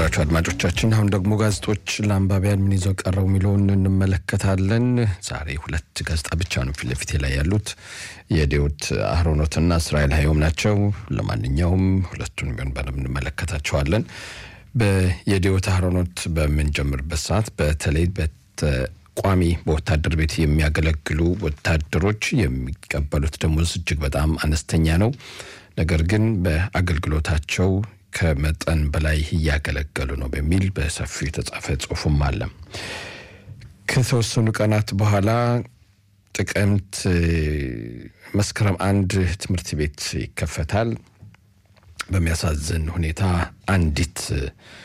የተከበራችሁ አድማጮቻችን አሁን ደግሞ ጋዜጦች ለአንባቢያን ምን ይዘው ቀረቡ የሚለውን እንመለከታለን። ዛሬ ሁለት ጋዜጣ ብቻ ነው ፊት ለፊቴ ላይ ያሉት የዲዮት አህሮኖትና እስራኤል ሀዮም ናቸው። ለማንኛውም ሁለቱን ቢሆን በደንብ እንመለከታቸዋለን። የዲዮት አህሮኖት በምንጀምርበት ሰዓት በተለይ ቋሚ በወታደር ቤት የሚያገለግሉ ወታደሮች የሚቀበሉት ደሞዝ እጅግ በጣም አነስተኛ ነው። ነገር ግን በአገልግሎታቸው ከመጠን በላይ እያገለገሉ ነው በሚል በሰፊው የተጻፈ ጽሁፍም አለ። ከተወሰኑ ቀናት በኋላ ጥቅምት መስከረም አንድ ትምህርት ቤት ይከፈታል። በሚያሳዝን ሁኔታ አንዲት